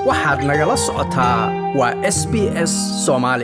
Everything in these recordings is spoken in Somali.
waxaad nagala socotaa waa s b s soomaali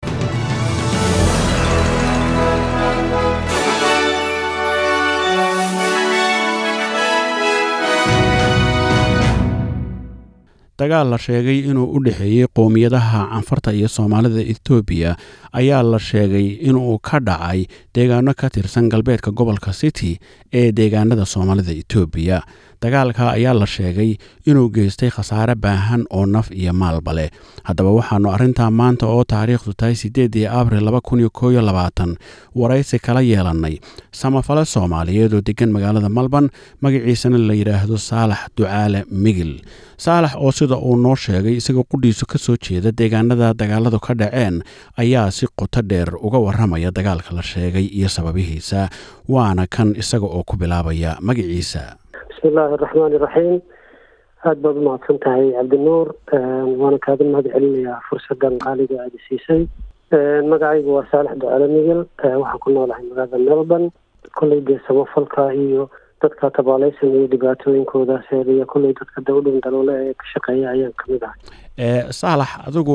dagaal la sheegay inuu u dhexeeyey qowmiyadaha canfarta iyo soomaalida etoobiya ayaa la sheegay inuu ka dhacay deegaano ka tirsan galbeedka gobolka city ee deegaanada soomaalida etoobiya dagaalka ayaa la sheegay inuu geystay khasaare baahan oo naf iyo maalba leh haddaba waxaannu arrintaa maanta oo taariikhdu tahay siddeedii abril laba kun iyo koob iyo labaatan waraysi kala yeelannay samafale soomaaliyeed oo degan magaalada malban magaciisana la yidhaahdo saalax ducaale migil saalax oo sida uu noo sheegay isagoo qudhiisu ka soo jeeda deegaanada dagaaladu ka dhaceen ayaa si qoto dheer uga warramaya dagaalka la sheegay iyo sababihiisa waana kan isaga oo ku bilaabaya magaciisa bismillaahi araxmaani iraxiim aada baad umahadsan tahay cabdinuur waana kaaga mahad celinayaa fursadan qaaliga aada siisay magacaygu waa saalax ducaale migel waxaan ku noolahay magaalada melbourne kolley dee samafalka iyo dadka tabaaleysan iyo dhibaatooyinkoodaas iyo kolley dadka dawdhan daloole ee ka shaqeeya ayaan kamid ahay saalax adigu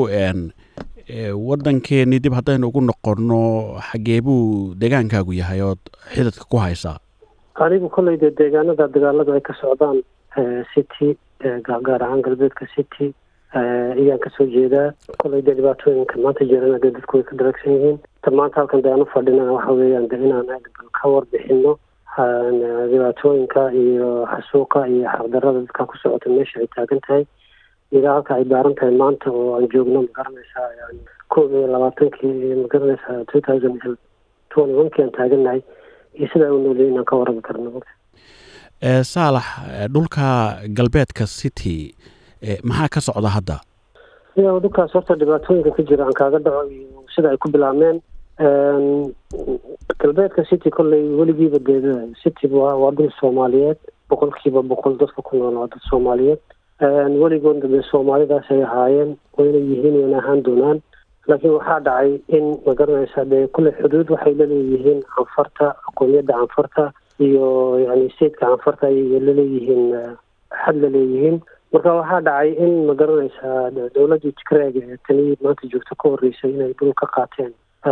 waddankeennii dib haddaynu ugu noqonno xagee buu deegaankaagu yahay ood xidadka ku haysaa anigu kolley dee deegaanada dagaaladu ay ka socdaan city gaar ahaan galbeedka city ayaan kasoo jeedaa kolley dee dhibaatooyinka maanta jirana dee dadku way ka daragsan yihiin ta maanta halkan dee aan u fadhina waxa weeyaan de inaan ka warbixino dhibaatooyinka iyo xasuuqa iyo xaqdarada dadka ku socota meesha ay taagan tahay ilaa halka ay daaran tahay maanta oo aan joogno magaranaysaa yani koob iyo labaatankii magaranaysaa two thousand twenty one kii aan taagannahay iyo sidaa u nooliyay inaan ka warrami karno saalax dhulka galbeedka city maxaa ka socda hadda ya dhulkaas horta dhibaatooyinka ka jira aan kaaga dhaco iyo sida ay ku bilaabmeen galbeedka city kolley weligiiba dee city waa dhul soomaaliyeed boqolkiiba boqol dadka ku nool waa dad soomaaliyeed weligoodna dee soomaalidaas ay ahaayeen wayna yihiin wayna ahaan doonaan laakiin waxaa dhacay in magaranaysa dee kulley xuduud waxay laleeyihiin canfarta qowmiyadda canfarta iyo yani stateka canfarta ayay laleeyihiin xad laleeyihiin marka waxaa dhacay in magaranaysaa dowladdii tigreega ee tani maanta joogto ka horreysay inay dhul ka qaateen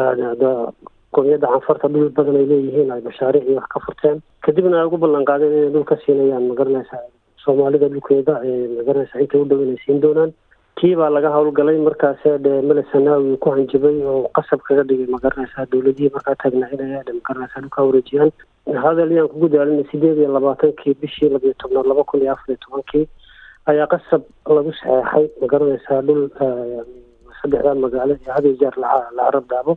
qowmiyadda canfarta dhul badan ay leeyihiin ay mashaariic iyo wax ka furteen kadibna ay ugu ballan qaadeen inay dhul ka siinayaan magaranaysaa soomaalida dhulkeeda ee magaranaysaa intay u dhow inay siin doonaan tii baa laga howlgalay markaase dhe mele sanaawi ku hanjabay oo qasab kaga dhigay magaranaysaa dowladihii markaa taagnaa inay adhe magaranaysaa dhulkaa wareejiyaan hadal yaan kugu daalinay sideed iyo labaatankii bishii labiyo tobnaad laba kun iyo afar iyo tobankii ayaa qasab lagu saxeexay magaranaysaa dhul saddexdaa magaalo ee hadiyo jeer la carab daabo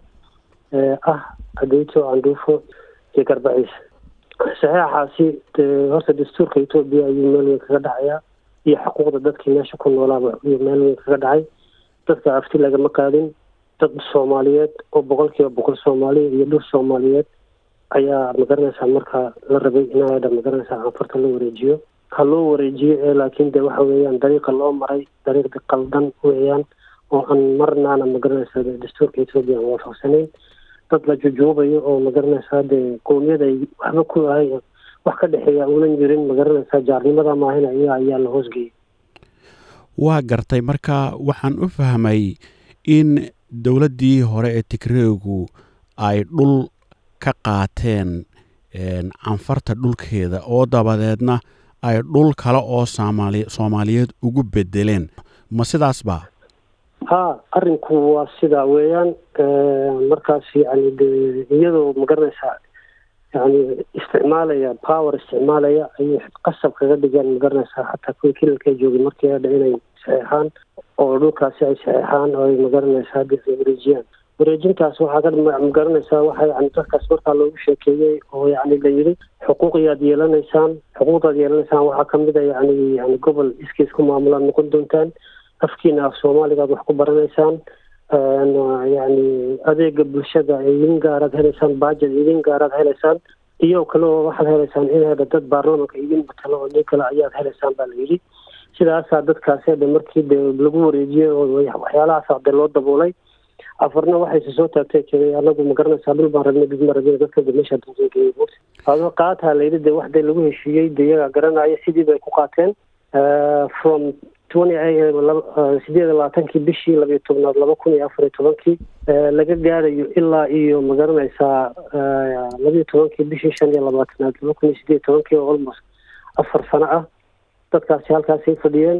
ah adeyto andhuufo iyo garbaciis saxeexaasi horta dastuurka etoobiya ayuu meel weyn kaga dhacayaa iyo xuquuqda dadkii meesha ku noolaaba ayuu meel weyn kaga dhacay dadka afti lagama qaadin dad soomaaliyeed oo boqolkiiba boqol soomaaliya iyo dhul soomaaliyeed ayaa magaranaysaa markaa la rabay inaadha magaranaysaa canfarta la wareejiyo ha loo wareejiyo ee laakiin de waxa weeyaan dariiqa loo maray dariiqda qaldan weeyaan oo aan marnaana magaranaysaa dastuurka etoobiya aan waafaqsanayn dad la jujuubayo oo magaranaysaa dee qowmiyad ay waxba ku ahay wax ka dhexeeya uunan jirin magaranaysaa jaarnimada maahina iyaga ayaa la hoosgeeyay waa gartay marka waxaan u fahmay in dowladdii hore ee tigreegu ay dhul ka qaateen canfarta dhulkeeda oo dabadeedna ay dhul kale oo soomaali soomaaliyeed ugu bedeleen ma sidaas ba ha arrinku waa sidaa weeyaan markaas yani de iyadoo magaranaysaa yani isticmaalaya power isticmaalaya ayay qasab kaga dhigaan magaranaysaa xataa kuwii kilalka joogay markii adha inay saxeexaan oo dhulkaasi ay saxeexaan oo ay magaranaysaa wareejiyaan wareejintaas waxaa ka magaranaysaa waxa yani dadkaas markaa loogu sheekeeyey oo yani la yidhi xuquuqiyaad yeelanaysaan xuquuqdaad yeelanaysaan waxaa kamid a yani yani gobol iskiis ku maamulaad noqon doontaan afkiina af soomaaligaad wax ku baranaysaan yani adeega bulshada idin gaaraad helaysaan baajad idin gaaraad helaysaan iyo kale oo waxaad helaysaan inaadha dad baarlamanka idin matalo oo nin kale ayaad helaysaan baa la yidhi sidaasaa dadkaasi adhe markii de lagu wareejiyey oo waxyaalahaasa de loo daboolay afarna waxayse soo taagtay jiray anagu magaranaysaa dhul baan rabnay dib ma rabin dadka meesha dangeeyey ado qaataa layidhi de wax dee lagu heshiiyey de iyagaa garanaya sidii bay ku qaateen from sideed labaatankii bishii labayo tobnaad laba kun iyo afar iyo tobankii laga gaarayo ilaa iyo magaranaysaa labayo tobankii bishii shan iyo labaatanaad laba kun iyo sideed tobankii oo almost afar sano ah dadkaasi halkaasay fadhiyeen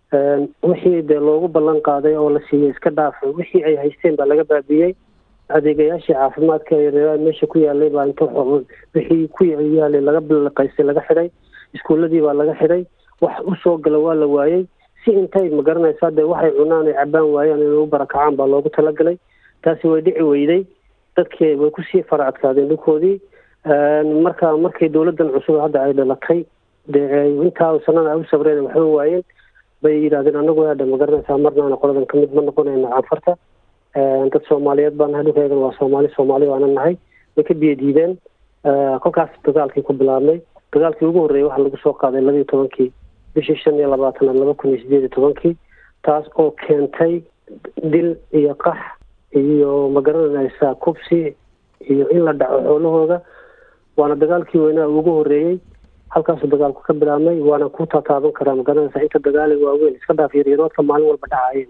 wixii dee loogu ballan qaaday oo la siiyey iska dhaafay wixii ay haysteen baa laga baabiyey adeegayaashii caafimaadka meesha ku yaalay baa inta wixii ku yaalay laga bilaqaystay laga xidhay iskuuladii baa laga xidhay wax usoo gala waa la waayey si intay magaranaysaa dee waxay cunaan ay cabaan waayaan inay u barakacaan baa loogu talagalay taasi way dhici weyday dadkii way kusii fara adkaadeen dhulkoodii marka markay dowladdan cusub hadda ay dhalatay dee intaa sanada ay u sabreen waxba waayeen bay yidhahdeen anagu hadha magaranaysaa marnaana qoladan kamid ma noqonayna canfarta dad soomaaliyeed baa nahay dhulkeedan waa soomaali soomaali baana nahay way ka biyo diideen kolkaas dagaalkii ku bilaabnay dagaalkii ugu horreeyay waxaa lagu soo qaaday labiiyo tobankii bishii shan iyo labaatanaad laba kun iyo sideed iyo tobankii taas oo keentay dil iyo qax iyo magaranaysaa kubsi iyo in la dhaco xoolahooda waana dagaalkii weynaa ugu horreeyey halkaasuu dagaalku ka bilaabmay waana ku taataaban karaa magaranaysaa inta dagaali waaweyn iska dhaaf yaryaroodka maalin walba dhacaya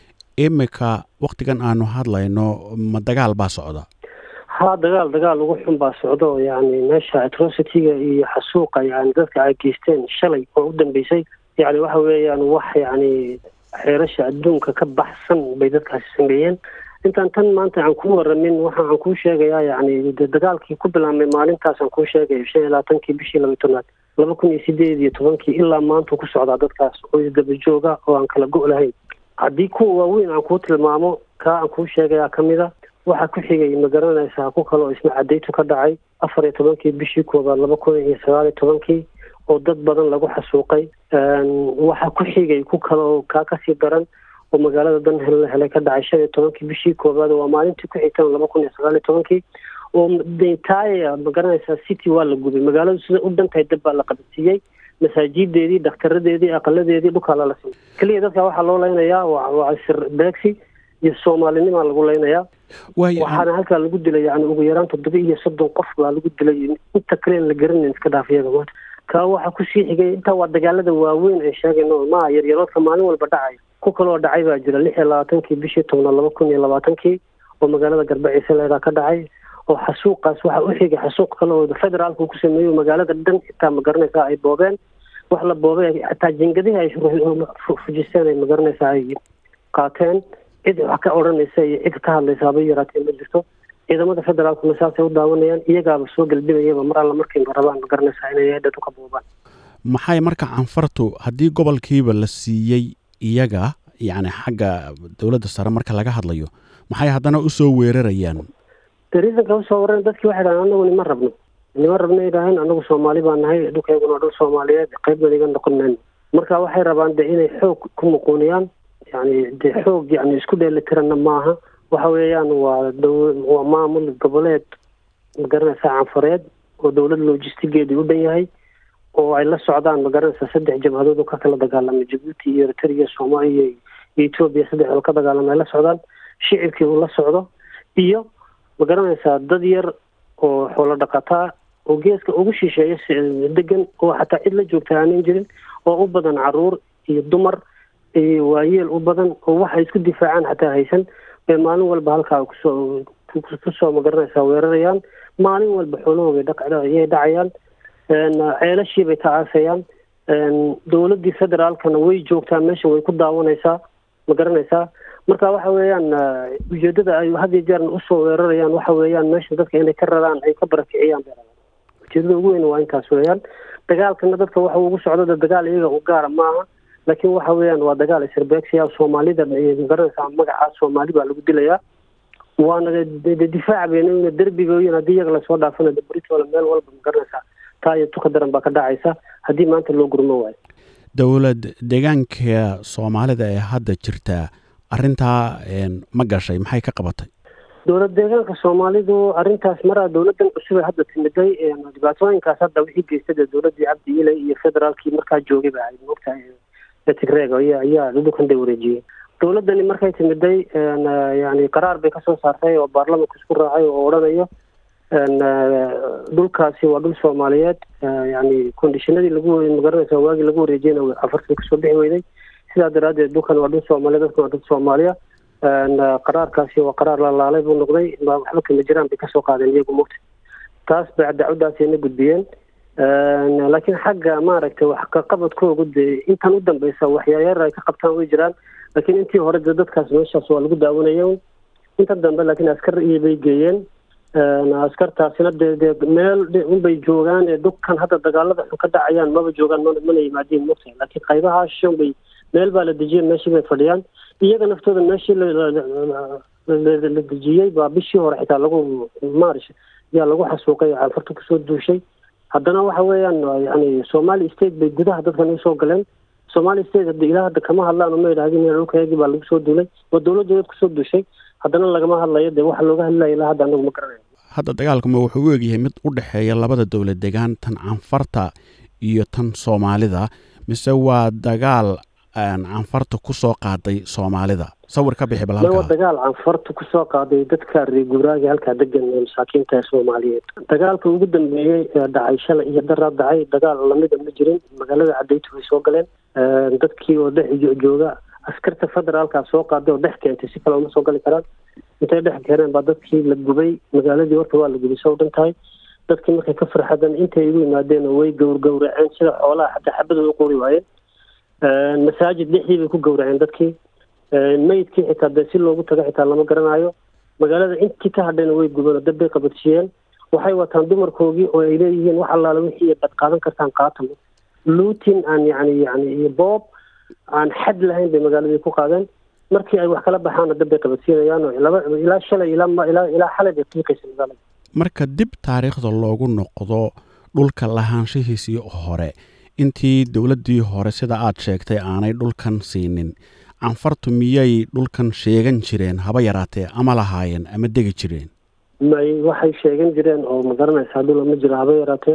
imika waktigan aanu hadlayno ma dagaal baa socda ha dagaal dagaal ugu xun baa socdo yani meesha atrocityga iyo xasuuqa yani dadka ay geysteen shalay oo u dambeysay yani waxa weeyaan wax yani xeerasha adduunka ka baxsan bay dadkaasi sameeyeen intaan tan maanta aan ku waramin waxa aan kuu sheegayaa yani dagaalkii ku bilaabmay maalintaasaan kuu sheegaya shan iyo labaatankii bishii laba tobnaad laba kun iyo sideed iyo tobankii ilaa maanta ku socdaa dadkaas oo isdaba jooga oo aan kala go' lahayn haddii kuwa waaweyn aan kuu tilmaamo kaa aan kuu sheegayaa kamid a waxaa ku xigay magaranaysaa ku kale oo isna cadaytu ka dhacay afar iyo tobankii bishii koobaad laba kun iyo sagaal iyo tobankii oo dad badan lagu xasuuqay waxaa ku xigay ku kale oo kaa kasii daran oo magaalada danhel la helay ka dhacay shan iyo tobankii bishii koobaad waa maalintii ku xigtan laba kun iyo sagaal iyo tobankii oo dentaya magaranaysaa city waa la gubay magaaladu sida u dhantahay dab baa la qabadsiiyey masaajideedii dakhtaradeedii aqaladeedii dhulkaa lala simay keliya dadka waxaa loo leynayaa waa sir beegsi iyo soomaalinimaa lagu leynayaa waxaana halkaa lagu dilay yani ugu yaraan toddoba iyo soddon qof baa lagu dilay inta kalen la garanayn iska dhaaf iyaga maanta kaa waxaa kusii xigay intaa waa dagaalada waaweyn ay sheegayno maa yaryaroodka maalin walba dhacay ku kaloo dhacay baa jira lix iyo labaatankii bishii tobnaad laba kun iyo labaatankii oo magaalada garbaciise leedaa ka dhacay oo xasuuqaas waxaa u xigay xasuuq kale oo federaalku ku sameeyo magaalada dhan xitaa magaranaysaa ay boobeen wax la boobay xataa jingadihii ay fujisteen ay magaranaysaa ay qaateen cid wax ka odhanaysa iyo cid ka hadlaysaaba yaraatee ma jirto ciidamada federaalkuna saasay u daawanayaan iyagaaba soo gelbinayaba mar alla markayba rabaan magaranaysaa inay eedhadu ka boobaan maxay marka canfartu haddii gobolkiiba la siiyey iyaga yacni xagga dowladda sare marka laga hadlayo maxay haddana usoo weerarayaan de riisanka usoo waran dadkii waxay dhahan anagu nima rabno nima rabno idhaahayn anagu soomaali baa nahay dhulkayguna waa dhul soomaaliyeed qayb baan iga noqon mayno marka waxay rabaan de inay xoog ku muquuniyaan yani de xoog yani isku dheelitiranna maaha waxa weeyaan waa waa maamul goboleed magaranaysaa canfareed oo dowlad logistigeedii u dhan yahay oo ay la socdaan magaranaysaa saddex jabhadood oo ka kala dagaalamay jabuuti iyo eritrea soomaaliya iyo etoobiya saddexdood ka dagaalamay ay la socdaan shicibkii uu la socdo iyo magaranaysaa dad yar oo xoolo dhaqataa oo geeska ugu shisheeya degan oo xataa cid la joogta aanan jirin oo u badan caruur iyo dumar iyo waayeel u badan oo waxay isku difaacaan xataa haysan bay maalin walba halkaa kusoo kusoo magaranaysaa weerarayaan maalin walba xoolahooga dhaqayay dhacayaan ceelashii bay ka aasayaan dowladdii federaalkana way joogtaa meesha way ku daawanaysaa magaranaysaa marka waxa weeyaan ujeedada ay had iyo jeerna usoo weerarayaan waxa weeyaan meesha dadka inay ka raraan ay ka barakiciyaan bay rabaan ujeedada ugu weyn waa intaas weeyaan dagaalkana dadka waxa ugu socda dagaal iyaga u gaara maaha laakiin waxa weeyaan waa dagaal isirbeegsiya soomaalida magaranaysaa magaca soomaali baa lagu dilayaa waana difaac bayna derbigoyin haddii iyaga lasoo dhaafana britola meel walba magaranaysaa taa iyo tuka daran baa ka dhacaysa haddii maanta loo gurmo waayo dowlad deegaanka soomaalida ee hadda jirta arrintaa ma gashay maxay ka qabatay dowlad deegaanka soomaalidu arrintaas maraa dowladdan cusub ee hadda timiday dhibaatooyinkaas hadda wixii geystay dee dowladdii cabdi ilay iyo federaalkii markaa joogay ba ahayd moogtahay tigreeg ayaa dhulkan day wareejiyey dowladdani markay timiday yani qaraar bay kasoo saartay oo baarlamanka isku raacay oo odhanayo dhulkaasi waa dhul soomaaliyeed yani kondishinadii lagu magaranaysa waagii lagu wareejiyena afartan kasoo bixi weyday sidaa daraaddeed dhulkan waa dhul soomaaliya dadkan waa dad soomaaliya qaraarkaasi waa qaraar la laalay buu noqday waxba kama jiraan bay kasoo qaadeen iyagu mugta taas bay dacwadaasina gudbiyeen laakiin xagga maaragtay wax kaqabadkoogu dee intan u dambeysa waxyaayaar ay ka qabtaan way jiraan laakiin intii hore de dadkaas meeshaas waa lagu daawanaya inta dambe laakiin askar iyo bay geeyeen askartaasina dee dee meel unbay joogaan ee dhulkan hadda dagaalada xun ka dhacayaan maba joogaan mana mana yimaadiin mugta laakiin qaybaha shan bay meel baa la dejiyey meeshii bay fadhiyaan iyaga naftooda meeshii la dejiyey baa bishii hore xitaa lagu maarish yaa lagu xasuuqay caanfarta kusoo duushay haddana waxa weeyaan yani somali state bay gudaha dadkan usoo galeen somali state hada ilaa hadda kama hadlaan uma idhahdin dhulkayagii baa lagu soo duulay waa dowladooda kusoo duushay haddana lagama hadlayo dee waxa looga hadlaya ilaa hadda anagu ma garanayo hadda dagaalkuma wuxuu u egyahay mid u dhexeeya labada dowlad degaan tan canfarta iyo tan soomaalida mise waa dagaal canfarta kusoo qaaday soomaalida sawir ka bixi ma waa dagaal canfarta kusoo qaaday dadka reer guuraaga halkaa degan ee masaakiinta ee soomaaliyeed dagaalka ugu dambeeyey ee dhacay shalay iyo daraa dhacay dagaal lamida ma jirin magaalada cadaytu way soo galeen dadkii oo dhex jooga askarta federaalkaa soo qaaday oo dhex keentay si kale uma soo gali karaan intay dhex keeneen baa dadkii la gubay magaaladii horta waa la gubay soo dhan tahay dadkii markay ka farxadeen intay igu yimaadeen way gowrgowraceen sida xoolaha xataa xabada u qori waayeen masaajid dhexdii bay ku gowraceen dadkii meydkii xitaa dee si loogu tago xitaa lama garanayo magaalada intii ka hadhayna way gubeen oo dad bay qabadsiiyeen waxay wataan dumarkoogii oo ay leeyihiin wax allaala wixii bad qaadan kartaan qaatan luutin aan yani yani iyo boob aan xad lahayn bay magaaladii ku qaadeen markii ay wax kala baxaana dad bay qabadsiinayaan oo laba ilaa shalay ilaa ilaa ilaa xalay bay qiiqaysa magaalada marka dib taariikhda loogu noqdo dhulka lahaanshihiisii hore intii dowladdii hore sida aad sheegtay aanay dhulkan siinin canfartu miyay dhulkan sheegan jireen haba yaraatee ama lahaayeen ama degi jireen may waxay sheegan jireen oo ma garanaysaa dhula ma jiro haba yaraatee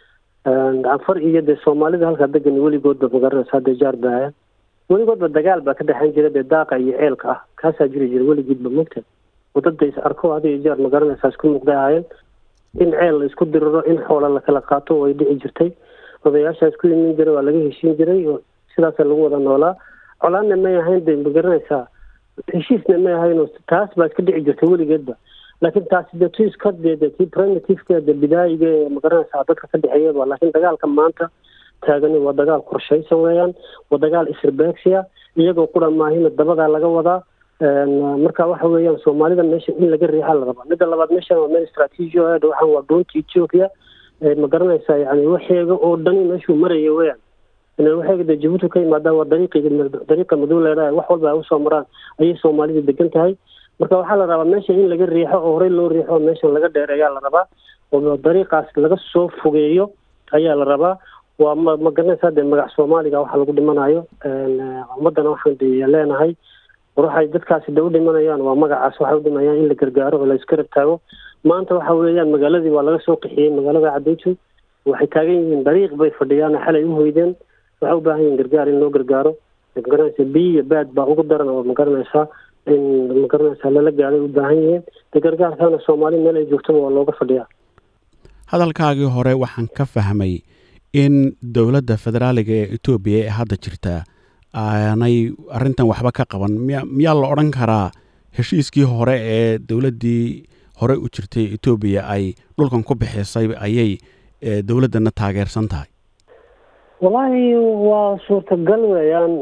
canfar iyo dee soomaalida halkaa degan weligoodba ma garanaysaa dee jaar baayaan weligoodba dagaal baa ka dhexayn jira dee daaqa iyo ceelka ah kaasaa jiri jira weligiidba mogta wadada is arko hada iyo jeer ma garanaysaa isku muuqday ahaayeen in ceel la isku diriro in xoola lakala qaato way dhici jirtay odayaasha isku imin jiray waa laga heshiin jiray oo sidaasa lagu wada noolaa colaadna may ahayn de ma garanaysaa heshiisna may ahayn taas baa iska dhici jirtay weligeedba laakiin taasi de tu iska de de tii primitiveka de bidaayiga ee ma garanaysaa dadka ka dhexeeyaba laakiin dagaalka maanta taagani waa dagaal qorshaysan weeyaan waa dagaal isirbeegsiya iyagoo qura maahina dabadaa laga wadaa marka waxa weeyaan soomaalida meesha in laga riixaa la rabaa midda labaad meeshan waa meel istraatiiji o waxaan waa doonta ethiopia ma garanaysaa yani waxeega oo dhani meeshuu maraya weeyaan waxeega dee jabuuti ka yimaadaan waa dariiqi dariiqa madow leedhahay wax walba ay usoo maraan ayay soomaalida degan tahay marka waxaa la rabaa meesha in laga riixo oo horey loo riixo meeshan laga dheereeyaa la rabaa oo dariiqaas laga soo fogeeyo ayaa la rabaa waa ma ma garanaysaa dee magac soomaaliga waxa lagu dhimanayo ummadana waxaan de leenahay waxay dadkaasi de u dhimanayaan waa magacaas waxay u dhimayaan in la gargaaro oo la iskarab taago maanta waxa weeyaan magaaladii waa laga soo qixiyey magaalada cadaytu waxay taagan yihiin dariiq bay fadhiyaan xalay u hoydeen waxay u baahan yihin gargaar in loo gargaaro magaranaysa biyo iyo baad baa ugu daran oo magaranaysaa in magaranaysaa lala gaaday u baahan yihiin de gargaarkana soomaali meel ay joogtaba waa looga fadhiyaa hadalkaagii hore waxaan ka fahmay in dowladda federaaliga ee etoobiya ee hadda jirta aanay arrintan waxba ka qaban miya miyaa la odhan karaa heshiiskii hore ee dowladdii hore u jirtay etoobiya ay dhulkan ku bixisay ayay dowladdana taageersan tahay wallaahi waa suurtagal weeyaan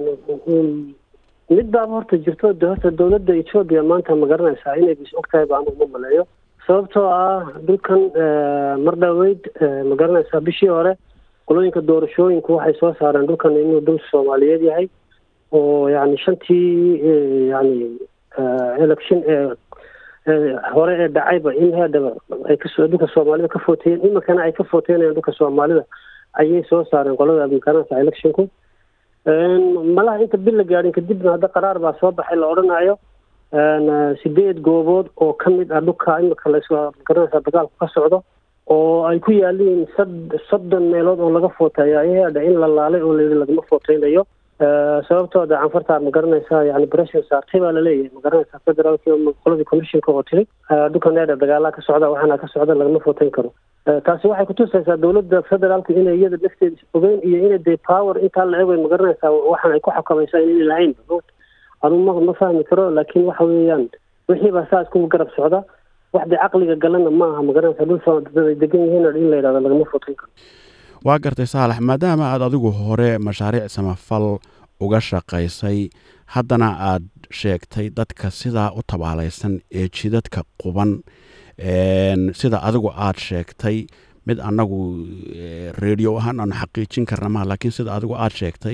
mid baaba horta jirto de horta dowladda etoobiya maanta ma garanaysaa inay bis og tahay baan uma maleeyo sababtoo ah dhulkan mar dhaweyd ma garanaysaa bishii hore qolooyinka doorashooyinku waxay soo saareen dhulkan inuu dhul soomaaliyeed yahay oo yani shantii yani election ee hore ee dhacayba in heedhaba ay kasoo dhulka soomaalida ka footeeyeen iminkana ay ka footeynayaan dhulka soomaalida ayay soo saareen qolada makanasa electionku malaha inta bil la gaadhin kadibna hadda qaraar baa soo baxay la odhanayo sideed goobood oo ka mid ah dhulka imika lamaganaysaa dagaalku ka socdo oo ay ku yaaliin sad soddon meelood oo laga footeeyo ayaheedha in la laalay oo layidhi lagama footeynayo sababtooda canfarta ma garanaysaa yani breshon saartay baa laleeyahay ma garanaysaa federaalki qoladii commissionka oo tiri dhukaneedha dagaalaa ka socda waxaana ka socda lagama footeyn karo taasi waxay kutusaysaa dowladda federaalku inay iyada lafteeda ogeyn iyo inay dee power intaa la ego ma garanaysaa waxaan ay ku xakamaysaa inay lahayn anu ma ma fahmi karo laakiin waxa weeyaan wixii baa saa isku garab socda wax dee caqliga galana ma aha ma garanaysaa dhul dad ay degan yihiin in la yidhahdo lagama footeyn karo waa gartay saalax maadaama aad adigu hore mashaariic samafal uga shaqaysay haddana aad sheegtay dadka sidaa u tabaalaysan ee jidadka quban sida adigu aad sheegtay mid annagu radio ahaan aanu xaqiijin karna maha laakiin sida adigu aad sheegtay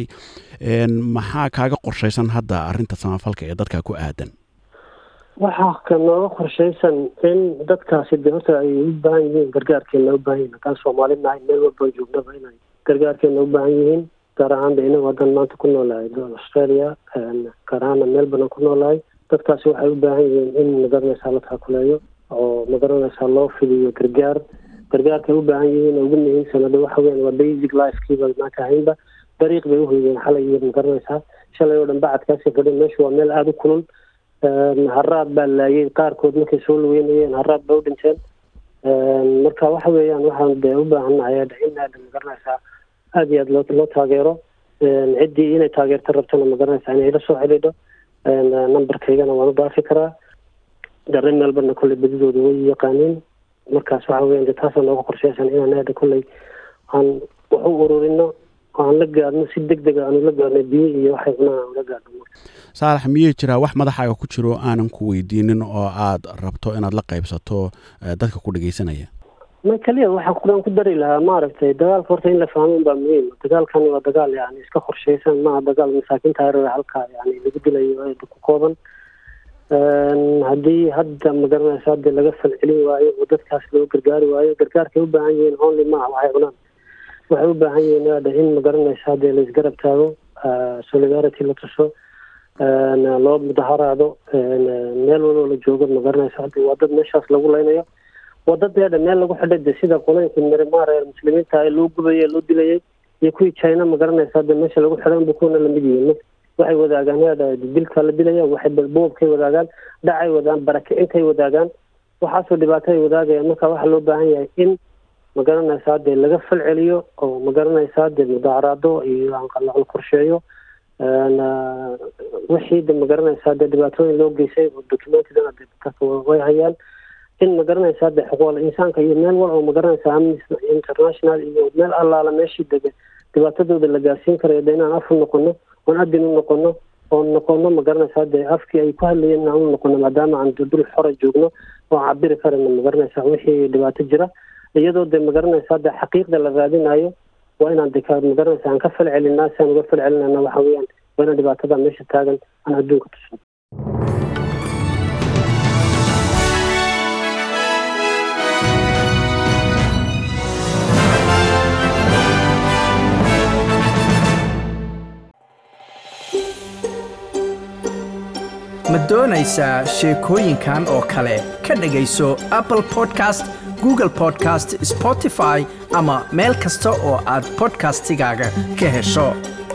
maxaa kaaga qorshaysan hadda arrinta samafalka ee dadka ku aadan waxaa ka nooga qorshaysan in dadkaasi de horta ay u baahan yihiin gargaarkeena u baahan yihin haddaan soomaali nahay meel walbaan joognaba inay gargaarkeena u baahan yihiin gaar ahaan de inagu haddaan maanta ku noolahay australia gaar ahaana melbourne ku noolahay dadkaasi waxay u baahan yihiin in magaranaysaa la taakuleeyo oo magaranaysaa loo fidiyo gargaar gargaarkay u baahan yihiin ugu muhiimsanada waxa weyan waa basic lifekiiba maanta ahaynba dariiq bay uhoydeen xalay iyo magaranaysaa shalay oo dhan bacadkaasi fadhin meeshu waa meel aada u kulul haraad baa laayay qaarkood markay soo lugeynayeen haraad ba u dhinteen marka waxa weeyaan waxaan de u baahannahay in aada magaranaysaa aada iyo aad loo loo taageero ciddii inay taageerto rabtana magaranaysaa inay ila soo xidhiidho numberkaygana waan u dhaafi karaa dare meelbana kolley badidooda way yaqaaniin markaas waxa weyan de taasa nooga qorsheysan inaan aada kolley aan wax u ururino aan la gaadhno si deg dega aanu la gaadhno biyo iyo waxay cunaan aan la gaadhno saalax miyey jiraa wax madaxaaga ku jiro aanan ku weydiinin oo aad rabto inaad la qaybsato dadka ku dhegeysanaya ma keliya waxaan kuaan ku dari lahaa maaragtay dagaalka horta in la fahmo baa muhiim dagaalkani waa dagaal yani iska qorsheysan maaha dagaal masaakiinta hareera halkaa yani lagu dilayo ku kooban haddii hadda magaranaysa hadii laga falcelin waayo oo dadkaas loo gargaari waayo gargaarkay u baahan yihiin only maaha waxay cunaan waxay u baahan yihiin aada in magaranaysa hadii laisgarab taago solidarity la tuso loo mudaharaado meel waloo la joogo magaranaysa haddi waa dad meeshaas lagu leynayo waa dad eedha meel lagu xidhay de sida qolooyinka mirimaar ee muslimiinta ee loo gubayay loo dilayay iyo kuwii china magaranaysa hadda meesha lagu xidhay unba kuwana lamid yihiin waxay wadaagaan eedha dilkaa la dilaya waxay boobkay wadaagaan dhacay wadaan barakicintay wadaagaan waxaasoo dhibaato ay wadaagayaan marka waxaa loo baahan yahay in magaranaysaa dee laga fal celiyo oo magaranaysaa dee mudaaharaado iyo la qorsheeyo wixii de magaranaysaa dee dhibaatooyin loo geysay oo documentedana de way hayaan in magaranaysaa de xuquuqul insaanka iyo meel wal oo magaranaysaa amnesty international iyo meel allaala meeshii dege dhibaatadooda la gaarsiin karayo de inaan af u noqono oon adin u noqono oon noqono magaranaysaa dee afkii ay ku hadlayeen inaan u noqono maadaama aan dul xora joogno oo cabiri karayno magaranaysaa wixii dhibaato jira iyadoo de magaranaysaa de xaqiiqda la raadinayo waa inaan de magaranaysa aan ka fal celinaa si aan uga fal celinana waxa weeyaan waa inaan dhibaatada meesha taagan aan adduunka tusno ma doonaysaa sheekooyinkan oo kale ka dhegayso apple podcast google podcast spotify ama meel kasta oo aad bodkastigaaga ka hesho